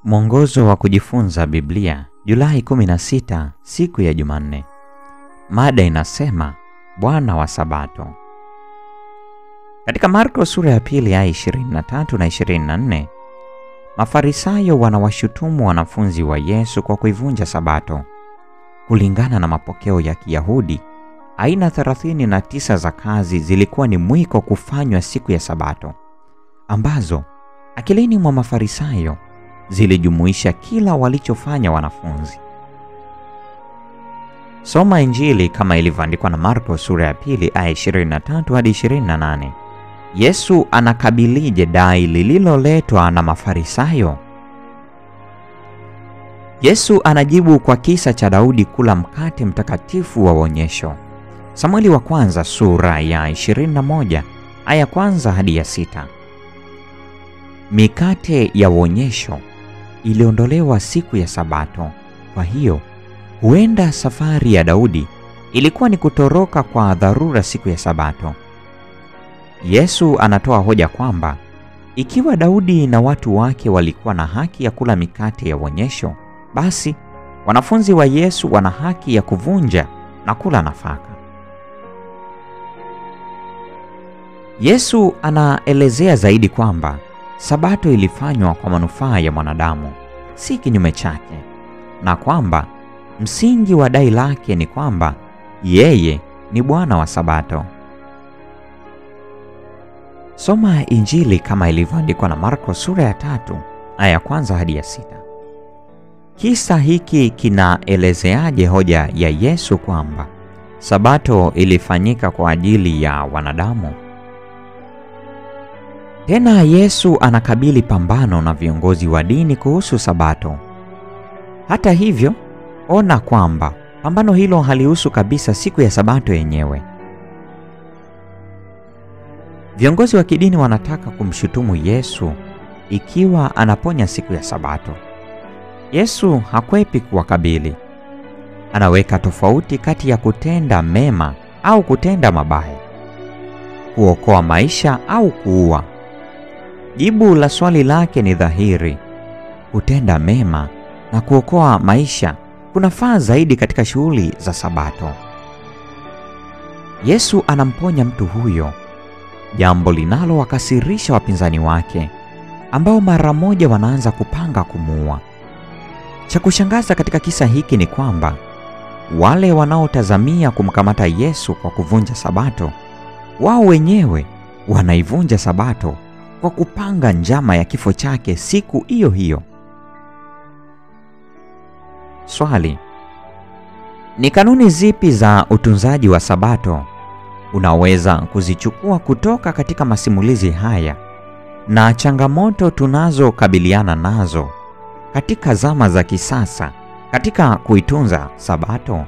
Mwongozo wa kujifunza Biblia, Julai 16, siku ya Jumanne. Mada inasema Bwana wa Sabato. Katika Marko sura ya pili aya 23 na 24, Mafarisayo wanawashutumu wanafunzi wa Yesu kwa kuivunja Sabato. Kulingana na mapokeo ya Kiyahudi, aina 39 za kazi zilikuwa ni mwiko kufanywa siku ya Sabato, ambazo akilini mwa Mafarisayo zilijumuisha kila walichofanya wanafunzi. Soma Injili kama ilivyoandikwa na Marko sura ya pili aya 23 hadi 28. Yesu anakabilije dai lililoletwa na Mafarisayo? Yesu anajibu kwa kisa cha Daudi kula mkate mtakatifu wa uonyesho. Samueli wa kwanza sura ya 21 aya kwanza hadi ya sita. Mikate ya uonyesho iliondolewa siku ya Sabato. Kwa hiyo huenda safari ya Daudi ilikuwa ni kutoroka kwa dharura siku ya Sabato. Yesu anatoa hoja kwamba ikiwa Daudi na watu wake walikuwa na haki ya kula mikate ya uonyesho, basi wanafunzi wa Yesu wana haki ya kuvunja na kula nafaka. Yesu anaelezea zaidi kwamba Sabato ilifanywa kwa manufaa ya mwanadamu, si kinyume chake, na kwamba msingi wa dai lake ni kwamba yeye ni Bwana wa Sabato. Soma Injili kama ilivyoandikwa na Marko sura ya tatu aya ya kwanza hadi ya sita. Kisa hiki kinaelezeaje hoja ya Yesu kwamba Sabato ilifanyika kwa ajili ya wanadamu? Tena Yesu anakabili pambano na viongozi wa dini kuhusu Sabato. Hata hivyo, ona kwamba pambano hilo halihusu kabisa siku ya Sabato yenyewe. Viongozi wa kidini wanataka kumshutumu Yesu ikiwa anaponya siku ya Sabato. Yesu hakwepi kuwakabili. Anaweka tofauti kati ya kutenda mema au kutenda mabaya, kuokoa maisha au kuua. Jibu la swali lake ni dhahiri: kutenda mema na kuokoa maisha kunafaa zaidi katika shughuli za Sabato. Yesu anamponya mtu huyo, jambo linalowakasirisha wapinzani wake ambao mara moja wanaanza kupanga kumuua. Cha kushangaza katika kisa hiki ni kwamba wale wanaotazamia kumkamata Yesu kwa kuvunja Sabato, wao wenyewe wanaivunja Sabato kwa kupanga njama ya kifo chake siku hiyo hiyo. Swali: ni kanuni zipi za utunzaji wa Sabato unaweza kuzichukua kutoka katika masimulizi haya na changamoto tunazokabiliana nazo katika zama za kisasa katika kuitunza Sabato?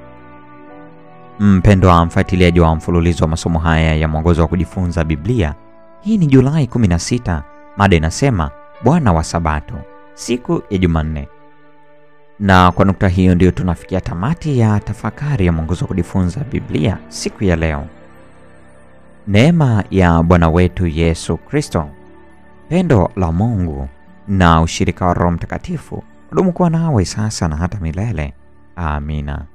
Mpendwa mfuatiliaji wa mfululizo wa masomo haya ya mwongozo wa kujifunza Biblia, hii ni Julai 16. Mada inasema Bwana wa Sabato, siku ya Jumanne. Na kwa nukta hiyo ndiyo tunafikia tamati ya tafakari ya mwongozo wa kujifunza Biblia siku ya leo. Neema ya Bwana wetu Yesu Kristo, pendo la Mungu na ushirika wa Roho Mtakatifu kudumu kuwa nawe sasa na hata milele. Amina.